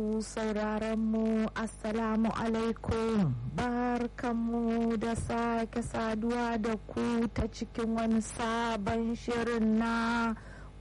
sauraronmu assalamu alaikum barkanmu da sake saduwa da ku ta cikin wani sabon shirin na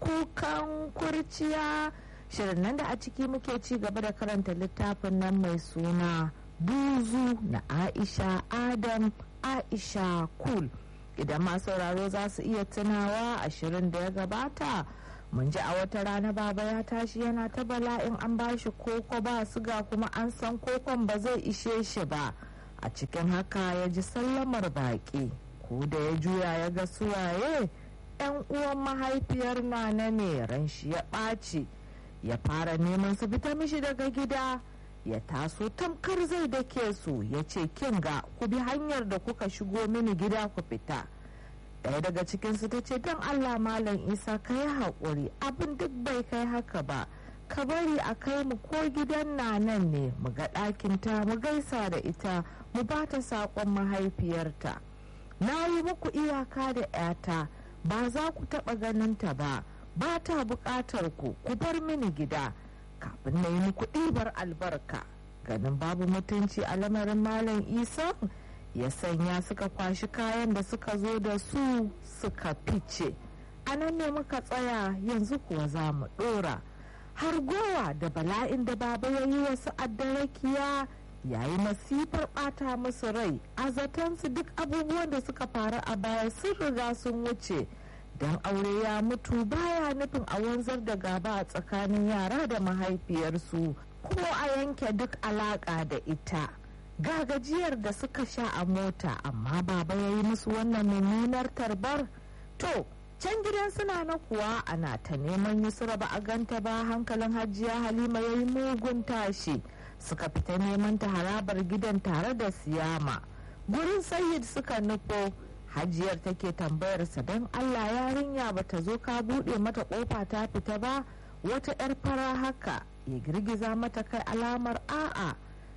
kukan kurciya shirin nan da a ciki muke ci gaba da karanta littafin nan mai suna buzu na aisha adam aisha kul idan ma sauraro za su iya tunawa a shirin da ya gabata mun ji a wata rana baba ya tashi yana ta bala'in an ba shi koko ba suga kuma an san kokon ba zai ishe shi ba a cikin haka ya ji sallamar baƙi ko da ya juya ya ga suwaye yan uwan mahaifiyar nana ne ran shi ya ɓaci ya fara neman su fita mishi daga gida ya taso tamkar zai dake su ya ce kin ga ku bi hanyar da kuka shigo mini gida ku fita ɗaya daga cikinsu ta ce don allah malam isa ka yi haƙuri abin duk bai kai haka ba ka bari a kai mu ko gidan na nan ne mu ga ɗakinta mu gaisa da ita mu ba ta saƙon mahaifiyarta na yi muku iyaka da 'yata ba za ku taɓa ganinta ba ba ta buƙatar ku ku bar mini gida kafin na yi muku ɗibar albarka ganin babu mutunci a lamarin malam isa ya sanya suka kwashi kayan da suka zo da su suka fice a nan ne muka tsaya yanzu kuwa za mu ɗora har gowa da bala'in da baba ya yi wasu addarakiya yayi masifar ɓata musu rai a zatonsu duk abubuwan da suka faru a baya sun riga sun wuce don aure ya mutu baya nufin a wanzar da gaba a tsakanin yara da mahaifiyarsu ko a yanke duk alaƙa da ita ga gajiyar da suka sha a mota amma baba ya yi musu wannan mummunar tarbar to can gidan suna na kuwa ana ta neman yusra ba a ganta ba hankalin hajiya halima ya yi mugun tashi suka fita neman ta harabar gidan tare da siyama gurin sayid suka nufo hajiyar take tambayarsa don allah yarinya ba ta zo ka buɗe mata ƙofa ta fita ba wata 'yar fara haka ya girgiza mata kai alamar a'a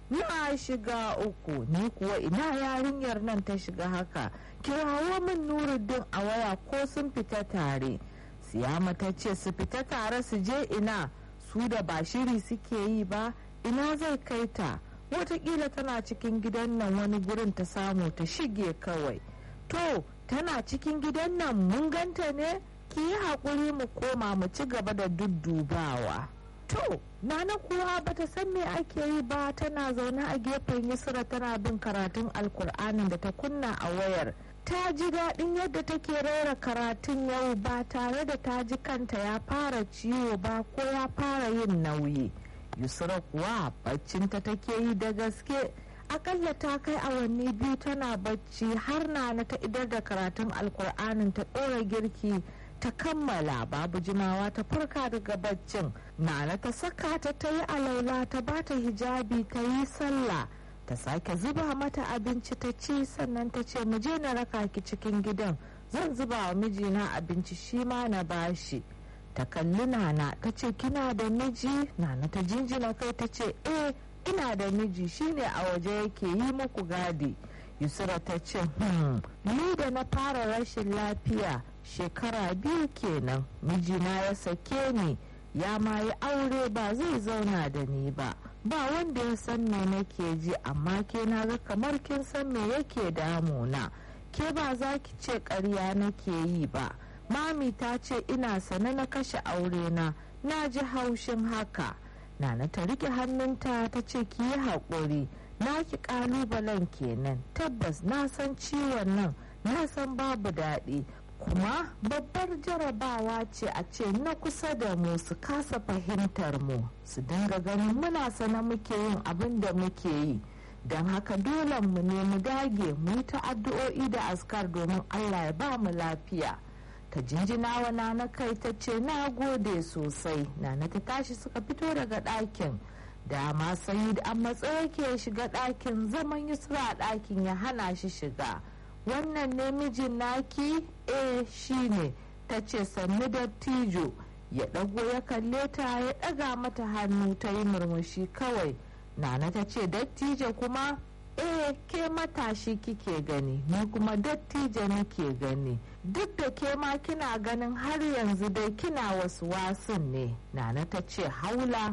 na shiga uku ni kuwa ina yarinyar nan ta shiga haka kirawo min nuruddin a waya ko sun fita tare siyama ta ce su fita tare su je ina su da ba shiri suke yi ba ina zai kai ta watakila tana cikin gidan nan wani gurin ta samu ta shige kawai to tana cikin gidan nan mun ganta ne ki yi haƙuri mu koma mu ci gaba da duddubawa to nana kuwa bata san me ake yi ba tana zaune a gefen yusra tana bin karatun alkur'anin da ta kunna a wayar ta ji daɗin yadda take rera karatun yau ba tare da ta ji kanta ya fara ciwo ba ko ya fara yin nauyi yusra kuwa baccinta take yi da gaske akalla ta kai awanni biyu tana bacci har na ta idar da karatun alkur'anin ta ɗora girki ta kammala babu jimawa ta farka daga baccin nana ta saka ta ta yi alaula ta bata hijabi ta yi sallah ta sake zuba mata abinci ta ci sannan ta ce mu je na raka ki cikin gidan zan zuba wa mijina abinci shi ma na bashi ta kalli nana ta ce kina da miji nana ta jinjina kai ta ce eh ina da miji shine a waje yake yi muku gadi yusra ta ce hmm ni da na fara rashin lafiya shekara biyu kenan mijina ya sake ni ya ma yi aure ba zai zauna da ni ba ba wanda ya san me nake ji amma ke na ga kamar kin san me yake damuna ke ba za ki ce ƙarya nake yi ba mami ta ce ina sane na kashe aure na na ji haushin haka nana ta rike hannunta ta ce ki yi haƙuri na ki ƙalubalen kenan tabbas na san ciwon nan na san babu daɗi kuma babbar jarabawa ce a ce na kusa da mu su kasa fahimtar mu su dinga ganin muna sana muke yin abin da muke yi don haka dole mu ne mu dage mu yi ta addu'o'i da askar domin allah ya ba mu lafiya ta jinjina wa nana kai ta ce na gode sosai nana ta tashi suka fito daga ɗakin dama sayid a matsayi ke shiga ɗakin zaman yusra a ɗakin ya hana shi shiga wannan ne mijin naki eh shine ta ce sannu dattijo ya ɗago ya kalle ta ya ɗaga mata hannu ta yi murmushi kawai nana ta ce dattijo kuma eh ke matashi kike gani ni kuma dattijo nake gani duk da ke ma kina ganin har yanzu dai kina wasu wasun ne nana ta ce haula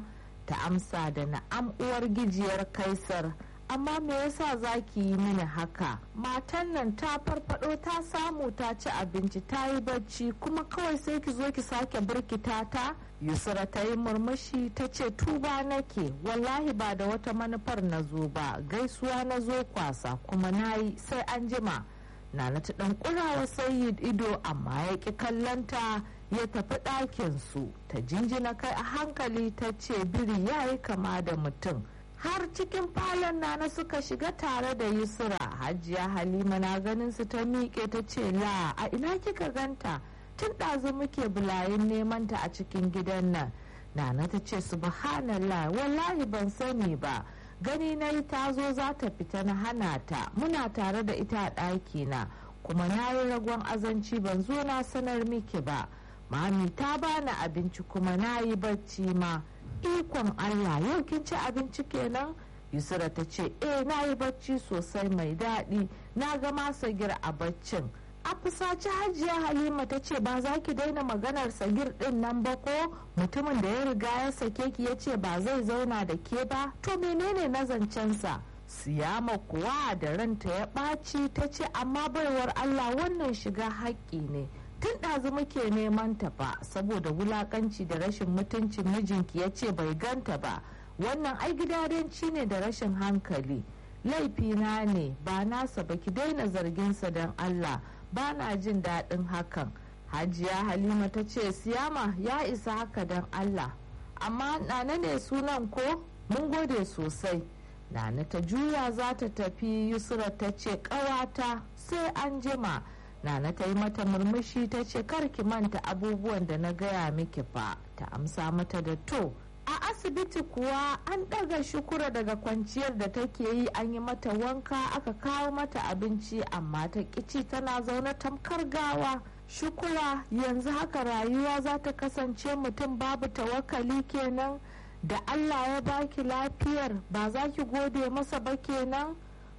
ta amsa da na'am uwar gijiyar kaisar amma me yasa za ki yi mini haka matan nan ta farfado ta samu ta ci abinci ta yi bacci kuma kawai sai ki zo ki sake birkita ta yusra ta yi murmushi ta ce tuba nake wallahi ba da wata manufar na zo ba gaisuwa na zo kwasa kuma na yi sai an jima nana ta dan kurawa sayyid ido amma ya ki kallanta ya tafi ɗakin su ta jinjina kai a hankali ta ce biri ya yi kama da mutum har cikin falon nana suka shiga tare da yusra hajiya halima na ganin su ta miƙe ta ce la a ina kika ganta tun ɗazu muke bulayin neman ta a cikin gidan nan nana ta ce subhanallah wallahi ban sani ba gani na yi ta zo za ta fita na hana ta muna tare da ita a ɗaki na kuma na yi ragon azanci ban zo na sanar miki ba mami ta bani abinci kuma na yi bacci ma ikon allah yau kin ci abinci kenan yusra ta ce eh na yi bacci sosai mai daɗi na ga masagir a baccin a fusaci hajiya halima ta ce ba za ki daina maganar sagir din nan ba ko mutumin da ya riga ya sake ki ya ce ba zai zauna da ke ba to menene na zancensa siyama kuwa da ranta ya ɓaci ta ce amma baiwar allah wannan shiga haƙƙi ne tun ɗazu muke neman ta ba saboda wulakanci da rashin mutuncin mijinki ya ce bai ganta ba wannan ai gidadanci ne da rashin hankali laifina ne ba nasa ba ki daina zarginsa don allah ba na jin daɗin hakan hajiya halima ta ce siyama ya isa haka don allah amma nana ne sunan ko mun gode sosai nana ta juya za ta tafi yusra ta ce ƙawata sai an jima nana ta yi mata murmushi ta ce ki manta abubuwan da na gaya miki fa ta amsa mata da to a asibiti kuwa an ɗaga shukura daga kwanciyar da take yi an yi mata wanka aka kawo mata abinci amma ta kici tana zaune tamkar gawa shukura yanzu haka rayuwa za ta kasance mutum babu tawakali kenan da allah ya baki lafiyar ba za ki gode masa ba kenan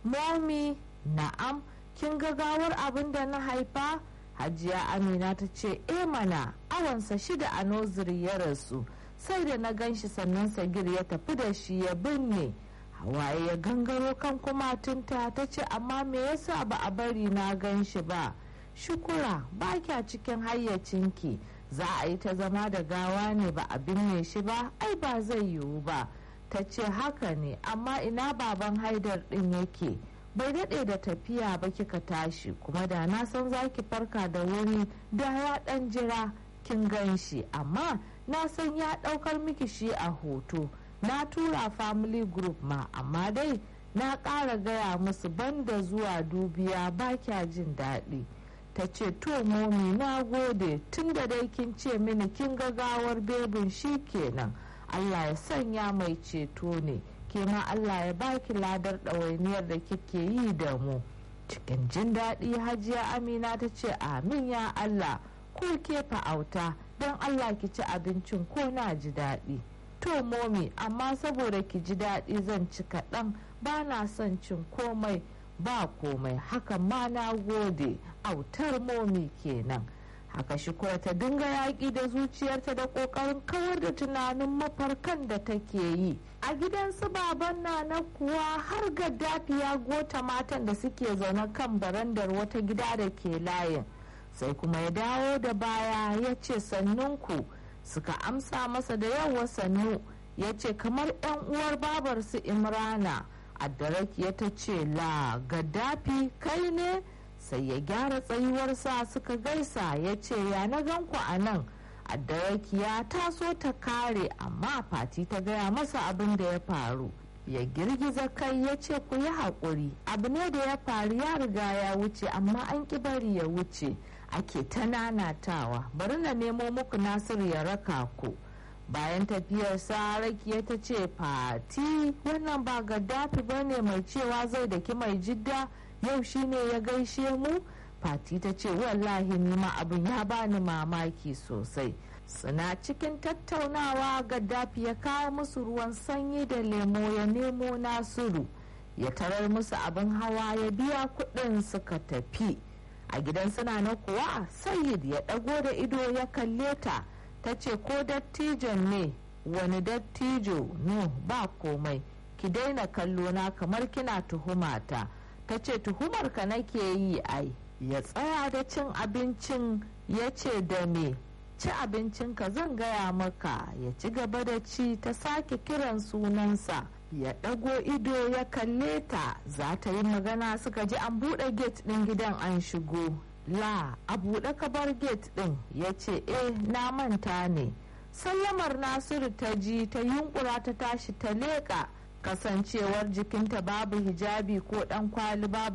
momi na'am kin ga gawar abin da na haifa hajiya amina ta ce e mana awansa shida a noziri ya rasu sai da na gan shi sannan sagir ya tafi da shi ya binne hawaye ya gangaro kan kumatunta ta ce amma me yasa ba a bari na gan shi ba shukura ba kya cikin hayyacinki za a yi ta zama da gawa ne ba a binne shi ba ai ba zai yiwu ba ta ce haka ne amma ina baban haidar din yake bai daɗe da tafiya ba kika tashi kuma da na san za ki farka da wuri da ya ɗan jira kin gan shi amma na san ya ɗaukar miki shi a hoto na tura family group ma amma dai na ƙara gaya musu banda zuwa dubiya ba kya jin daɗi ta ce to momi na gode tun da dai kin ce mini kin gagawar bebin shi kenan allah ya sanya mai ceto ne ke ma Allah ya baki ladar ɗawainiyar da kike yi da mu cikin jin daɗi hajiya amina ta ce amin ya Allah ko ke fa'auta don Allah ki ci abincin ko na ji daɗi to momi amma saboda ki ji daɗi zan ci kaɗan ba na son cin komai ba komai hakan ma na gode autar momi kenan haka shukura ta dinga yaƙi da zuciyarta da ƙoƙarin kawar da tunanin mafarkan da take yi a gidan su baban nana kuwa har gaddafi ya gota matan da suke zaune kan barandar wata gida da ke layin sai kuma ya dawo da baya ya ce sannunku suka amsa masa da yawa sannu ya ce kamar 'yan uwar babar su imrana addaraki ta ce la gaddafi kai ne sai ya gyara tsayuwarsa suka gaisa ya ce ya na ganku a nan ya taso ta kare amma fati ta gaya masa abin da ya faru ya girgiza kai ya ce ku yi haƙuri abu ne da ya faru ya riga ya wuce amma an ƙi bari ya wuce ake ta nanatawa bari na nemo muku nasiru ya raka ku bayan tafiyar sa rakiya ta ce fati wannan ba gaddafi ba ne mai cewa zai daki mai jidda yau shine ya gaishe mu fati ta ce wallahi nima abin ya bani mamaki sosai suna cikin tattaunawa gaddafi ya kawo musu ruwan sanyi da lemo ya nemo nasiru ya tarar musu abin hawa ya biya kudin suka tafi a gidan suna na kuwa sayid ya dago da ido ya kalle ta ta ce ko dattijon ne wani dattijo no ba komai ki daina kallo na kamar kina tuhumata ta ce tuhumar ka nake yi ai ya tsaya da cin abincin ya ce da me ci abincinka zan gaya maka ya ci gaba da ci ta sake kiran sunansa ya ɗago ido ya kalle ta za ta yi magana suka ji an buɗe gate ɗin gidan an shigo la a buɗe kabar gate ɗin ya ce eh na manta ne sallamar nasiru ta ji ta yunkura ta tashi ta leƙa kasancewar jikinta babu hijabi ko ɗan kwali babu